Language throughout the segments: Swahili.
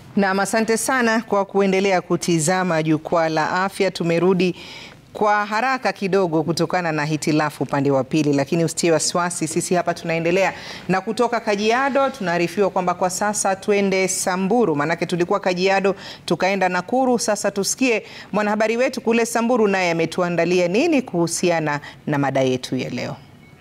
Nam, asante sana kwa kuendelea kutizama Jukwaa la Afya. Tumerudi kwa haraka kidogo kutokana na hitilafu upande wa pili, lakini usitie wasiwasi, sisi hapa tunaendelea. Na kutoka Kajiado tunaarifiwa kwamba kwa sasa twende Samburu, maanake tulikuwa Kajiado tukaenda Nakuru. Sasa tusikie mwanahabari wetu kule Samburu, naye ametuandalia nini kuhusiana na mada yetu ya leo.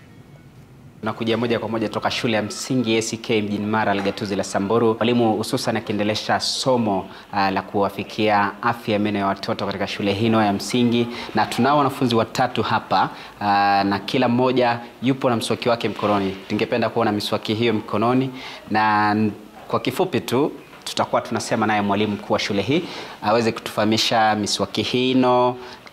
Tunakuja moja kwa moja toka shule ya msingi ACK mjini Mara Gatuzi la Samburu, mwalimu hususan akiendelesha somo uh, la kuwafikia afya ya meno ya watoto katika shule hino ya msingi, na tunao wanafunzi watatu hapa uh, na kila mmoja yupo na mswaki wake mkononi. Tungependa kuona miswaki hiyo mkononi, na kwa kifupi tu tutakuwa tunasema naye mwalimu mkuu wa shule hii aweze kutufahamisha miswaki hino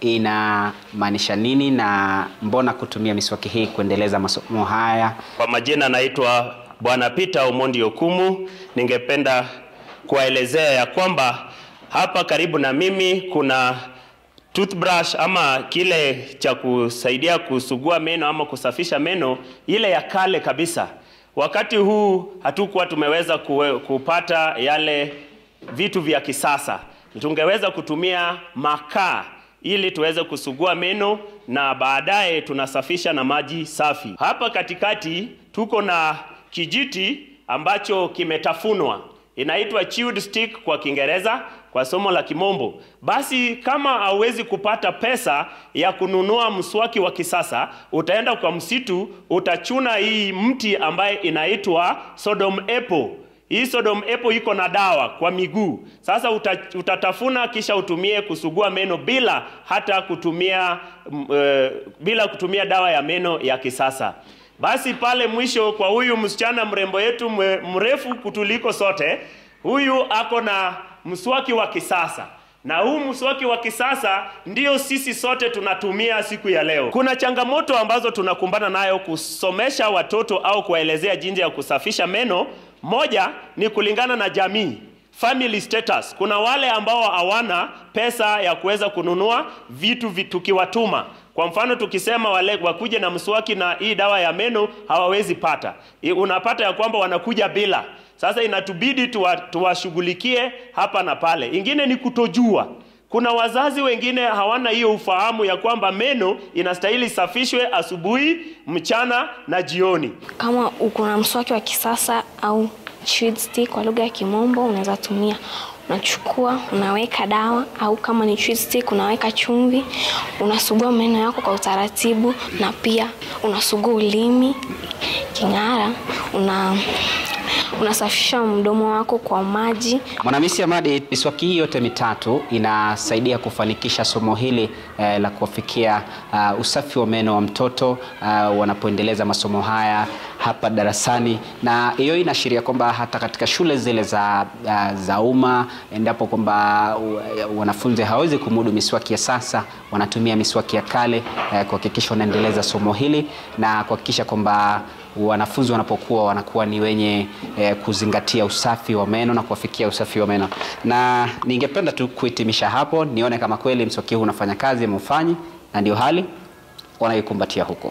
inamaanisha nini na mbona kutumia miswaki hii kuendeleza masomo haya. Kwa majina naitwa Bwana Peter Omondi Okumu. Ningependa kuwaelezea ya kwamba hapa karibu na mimi kuna toothbrush ama kile cha kusaidia kusugua meno ama kusafisha meno, ile ya kale kabisa. Wakati huu hatukuwa tumeweza kuwe, kupata yale vitu vya kisasa, tungeweza kutumia makaa ili tuweze kusugua meno na baadaye tunasafisha na maji safi. Hapa katikati tuko na kijiti ambacho kimetafunwa, inaitwa chewed stick kwa Kiingereza, kwa somo la Kimombo. Basi kama hauwezi kupata pesa ya kununua mswaki wa kisasa, utaenda kwa msitu, utachuna hii mti ambaye inaitwa Sodom apple. Hii Sodom apple iko na dawa kwa miguu. Sasa uta, utatafuna kisha utumie kusugua meno bila hata kutumia uh, bila kutumia dawa ya meno ya kisasa. Basi pale mwisho kwa huyu msichana mrembo yetu mrefu kutuliko sote, huyu ako na mswaki wa kisasa na huu mswaki wa kisasa ndio sisi sote tunatumia siku ya leo. Kuna changamoto ambazo tunakumbana nayo kusomesha watoto au kuwaelezea jinsi ya kusafisha meno. Moja ni kulingana na jamii, family status. Kuna wale ambao hawana pesa ya kuweza kununua vitu tukiwatuma. Kwa mfano tukisema wale wakuje na mswaki na hii dawa ya meno hawawezi pata, unapata ya kwamba wanakuja bila sasa inatubidi tuwashughulikie tuwa hapa na pale. Ingine ni kutojua. Kuna wazazi wengine hawana hiyo ufahamu ya kwamba meno inastahili safishwe asubuhi, mchana na jioni. Kama uko na mswaki wa kisasa au chewed stick kwa lugha ya Kimombo, unaweza tumia unachukua unaweka dawa au kama ni chewed stick unaweka chumvi, unasugua meno yako kwa utaratibu, na pia unasugua ulimi king'ara, una unasafisha mdomo wako kwa maji. Mwanamisi Amadi, miswaki hii yote mitatu inasaidia kufanikisha somo hili eh, la kuwafikia uh, usafi wa meno wa mtoto uh, wanapoendeleza masomo haya hapa darasani, na hiyo inaashiria kwamba hata katika shule zile za, uh, za umma endapo kwamba uh, wanafunzi hawawezi kumudu miswaki ya sasa, wanatumia miswaki ya kale uh, kuhakikisha wanaendeleza somo hili na kuhakikisha kwamba wanafunzi wanapokuwa wanakuwa ni wenye eh, kuzingatia usafi wa meno na kuwafikia usafi wa meno. Na ningependa tu kuhitimisha hapo, nione kama kweli mswaki huu unafanya kazi ama ufanyi, na ndio hali wanayokumbatia huko.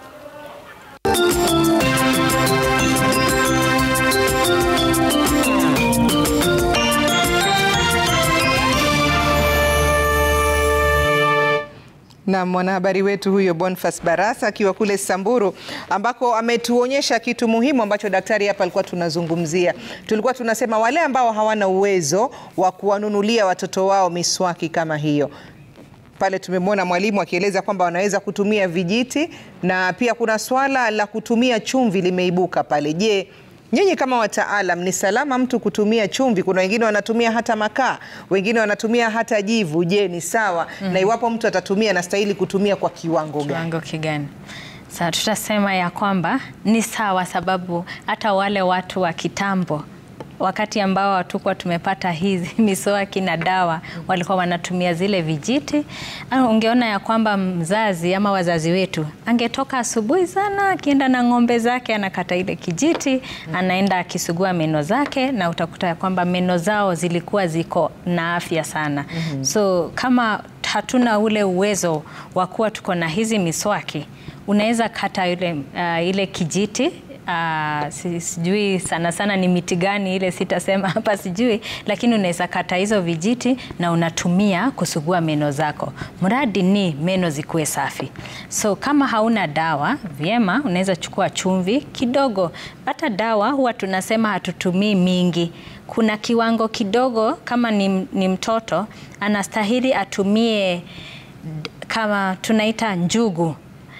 na mwanahabari wetu huyo Boniface Barasa akiwa kule Samburu ambako ametuonyesha kitu muhimu ambacho daktari hapa alikuwa tunazungumzia. Tulikuwa tunasema wale ambao hawana uwezo wa kuwanunulia watoto wao miswaki kama hiyo pale tumemwona mwalimu akieleza kwamba wanaweza kutumia vijiti na pia kuna swala la kutumia chumvi limeibuka pale. Je, nyinyi kama wataalam, ni salama mtu kutumia chumvi? Kuna wengine wanatumia hata makaa, wengine wanatumia hata jivu. Je, ni sawa? mm -hmm. Na iwapo mtu atatumia, anastahili kutumia kwa kiwango gani? Kiwango kigani? Sasa tutasema ya kwamba ni sawa, sababu hata wale watu wa kitambo wakati ambao hatukuwa tumepata hizi miswaki na dawa, walikuwa wanatumia zile vijiti. Ungeona ya kwamba mzazi ama wazazi wetu angetoka asubuhi sana, akienda na ng'ombe zake, anakata ile kijiti, anaenda akisugua meno zake, na utakuta ya kwamba meno zao zilikuwa ziko na afya sana. mm -hmm. So kama hatuna ule uwezo wa kuwa tuko na hizi miswaki, unaweza kata ile, uh, ile kijiti Uh, si, sijui sana sana ni miti gani ile sitasema hapa sijui, lakini unaweza kata hizo vijiti na unatumia kusugua meno zako, mradi ni meno zikuwe safi. So kama hauna dawa vyema, unaweza chukua chumvi kidogo. Hata dawa huwa tunasema hatutumii mingi, kuna kiwango kidogo. Kama ni, ni mtoto anastahili atumie kama tunaita njugu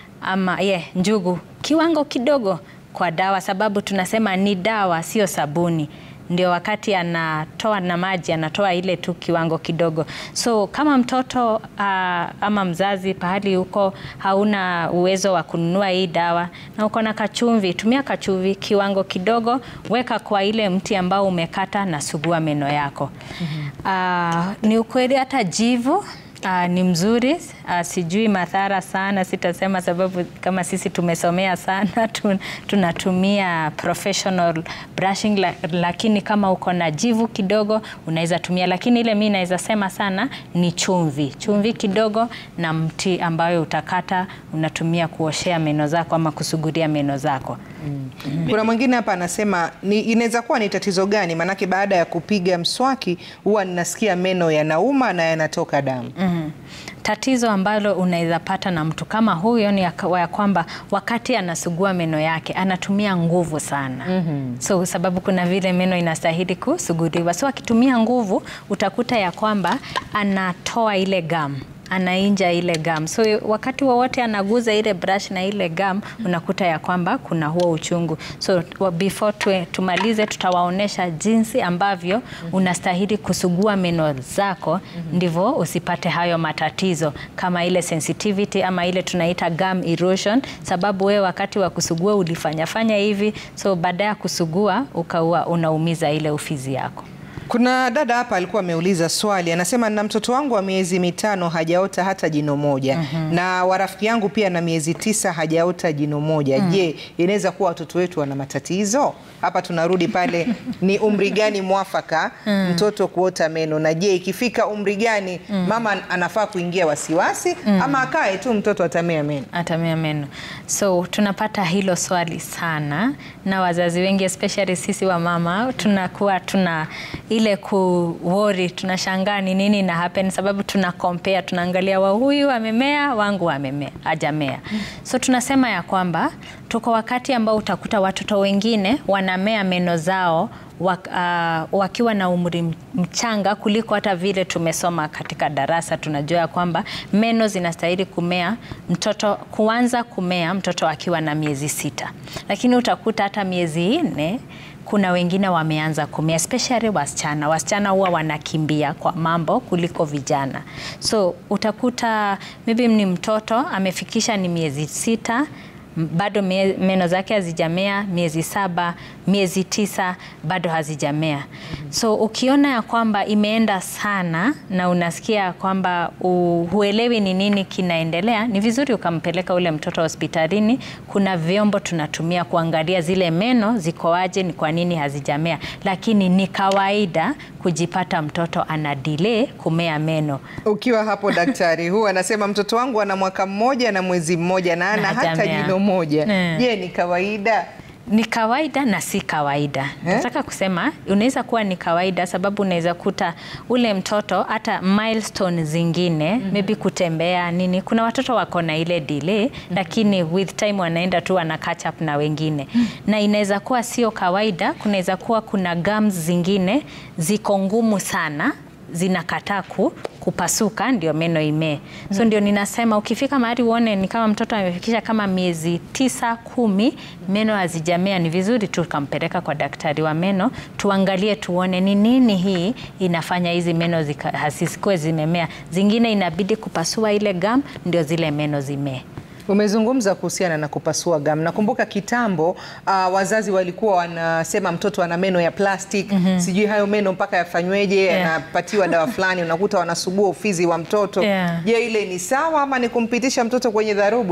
ama ye, njugu kiwango kidogo kwa dawa, sababu tunasema ni dawa, sio sabuni. Ndio wakati anatoa na maji anatoa ile tu kiwango kidogo. So kama mtoto uh, ama mzazi pahali huko hauna uwezo wa kununua hii dawa na uko na kachumvi, tumia kachumvi kiwango kidogo, weka kwa ile mti ambao umekata na sugua meno yako. mm -hmm. uh, ni ukweli hata jivu Uh, ni mzuri uh, sijui madhara sana, sitasema sababu kama sisi tumesomea sana tun, tunatumia professional brushing la, lakini kama uko na jivu kidogo unaweza tumia, lakini ile mi naweza sema sana ni chumvi, chumvi kidogo na mti ambayo utakata unatumia kuoshea meno zako ama kusugulia meno zako. Mm. Mm. Kuna mwingine hapa anasema ni inaweza kuwa ni tatizo gani? Maanake baada ya kupiga mswaki huwa ninasikia meno yanauma na yanatoka damu. Mm. Tatizo ambalo unaweza pata na mtu kama huyo ni ya kwamba wakati anasugua meno yake anatumia nguvu sana. mm -hmm. So sababu kuna vile meno inastahili kusuguliwa, so akitumia nguvu utakuta ya kwamba anatoa ile gamu anainja ile gum. So wakati wowote anaguza ile brush na ile gum unakuta ya kwamba kuna huo uchungu. So before tu, tumalize tutawaonesha jinsi ambavyo unastahili kusugua meno zako ndivyo usipate hayo matatizo kama ile sensitivity ama ile tunaita gum erosion, sababu wewe wakati wa kusugua ulifanya fanya hivi, so baada ya kusugua ukawa unaumiza ile ufizi yako. Kuna dada hapa alikuwa ameuliza swali, anasema na mtoto wangu wa miezi mitano hajaota hata jino moja mm -hmm. na warafiki yangu pia na miezi tisa hajaota jino moja mm. Je, inaweza kuwa watoto wetu wana matatizo? Hapa tunarudi pale, ni umri gani mwafaka mm. mtoto kuota meno, na je ikifika umri gani mm. mama anafaa kuingia wasiwasi mm. ama akae tu mtoto atamea meno? Atamea meno. So tunapata hilo swali sana, na wazazi wengi especially sisi wa mama tunakuwa tuna ile kuwori tunashangaa ni nini na happen, sababu tuna compare, tunaangalia wa huyu amemea, wangu amemea hajamea. So tunasema ya kwamba tuko wakati ambao utakuta watoto wengine wanamea meno zao wak, uh, wakiwa na umri mchanga kuliko hata vile tumesoma katika darasa. Tunajua ya kwamba meno zinastahili kumea mtoto kuanza kumea mtoto akiwa na miezi sita, lakini utakuta hata miezi nne kuna wengine wameanza kumea, especially wasichana. Wasichana huwa wanakimbia kwa mambo kuliko vijana, so utakuta maybe ni mtoto amefikisha ni miezi sita bado meno zake hazijamea, miezi saba, miezi tisa bado hazijamea. So ukiona ya kwamba imeenda sana na unasikia kwamba huelewi ni nini kinaendelea, ni vizuri ukampeleka ule mtoto hospitalini. Kuna vyombo tunatumia kuangalia zile meno zikoaje, ni kwa nini hazijamea, lakini ni kawaida kujipata mtoto ana delay kumea meno. Ukiwa hapo daktari, huu anasema mtoto wangu ana mwaka mmoja na mwezi mmoja na ana hata jino moja. Je, ni kawaida? Ni kawaida na si kawaida. Nataka kusema unaweza kuwa ni kawaida, sababu unaweza kuta ule mtoto hata milestone zingine mm -hmm. maybe kutembea nini, kuna watoto wako na ile delay mm -hmm. lakini with time wanaenda tu wana catch up na wengine mm -hmm. na inaweza kuwa sio kawaida. Kunaweza kuwa kuna gums zingine ziko ngumu sana zinakataa ku, kupasuka ndio meno imee. So ndio ninasema ukifika mahali uone ni kama mtoto amefikisha kama miezi tisa kumi, meno hazijamea, ni vizuri tu kampeleka kwa daktari wa meno tuangalie, tuone ni nini hii inafanya hizi meno hazisikuwe zimemea. Zingine inabidi kupasua ile gum ndio zile meno zimee. Umezungumza kuhusiana na kupasua gum. Nakumbuka kitambo uh, wazazi walikuwa wanasema mtoto ana meno ya plastic mm -hmm. Sijui hayo meno mpaka yafanyweje, anapatiwa yeah. dawa fulani, unakuta wanasugua ufizi wa mtoto yeah. Je, ile ni sawa ama ni kumpitisha mtoto kwenye dharubu tu?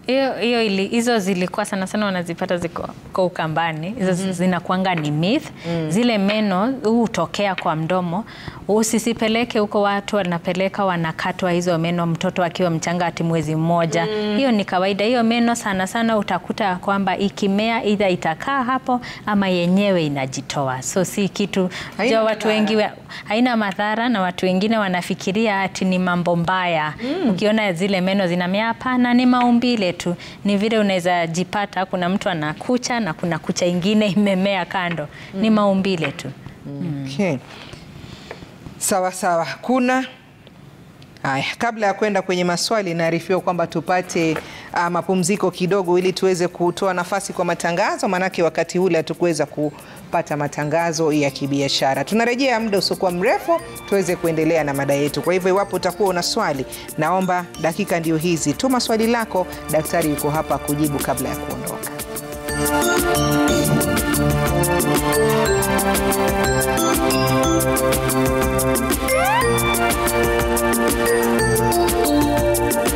hiyo hiyo ili- hizo zilikuwa sana sana wanazipata ziko kwa Ukambani hizo mm zinakuanga ni myth zile meno hutokea kwa mdomo usisipeleke huko watu wanapeleka wanakatwa hizo meno mtoto akiwa mchanga ati mwezi mmoja hiyo ni kawaida hiyo meno sana sana utakuta kwamba ikimea idha itakaa hapo ama yenyewe inajitoa so si kitu Haina jo watu madhara. wengi wa- haina madhara na watu wengine wanafikiria ati ni mambo mbaya ukiona zile meno zinamea hapana ni maumbile tu ni vile unaweza jipata kuna mtu ana kucha na kuna kucha ingine imemea kando ni maumbile tu Okay. Sawa sawa. Kuna haya, kabla ya kwenda kwenye maswali, naarifiwa kwamba tupate uh, mapumziko kidogo, ili tuweze kutoa nafasi kwa matangazo, maanake wakati ule hatukuweza kupata matangazo ya kibiashara. Tunarejea muda usiokuwa mrefu tuweze kuendelea na mada yetu. Kwa hivyo, iwapo utakuwa una swali, naomba dakika ndio hizi, tuma swali lako, daktari yuko hapa kujibu kabla ya kuondoka.